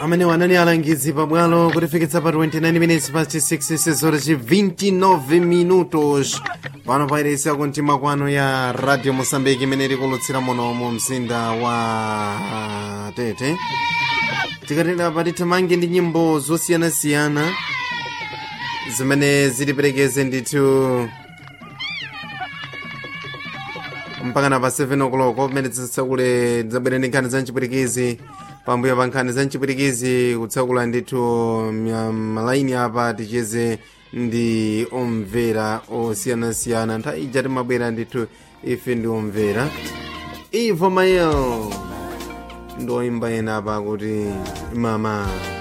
amene wanani alangizi pabwalo kutifikitsa pa 29 minutes past 6 sezora ci 29 minutos pano pairesi yakumtima kwano ya radio mosambiki imene ikulutsira muno mu mzinda wa tete tikatera patithamange ndi nyimbo zosiyanasiyana zimene zitiperekeze ndithu mpakana pa 7 o'clock pamene tisatsakule zabwera ndi nkhani za mchipwirikizi pambuyo pa nkhani za mchipwirikizi kutsakula ndithu mya- malaini apa ticheze ndi omvera osiyanasiyana nthawi ija timabwera ndithu ife ndi omvera ivo mayel ndi oyimba ena apa kuti mama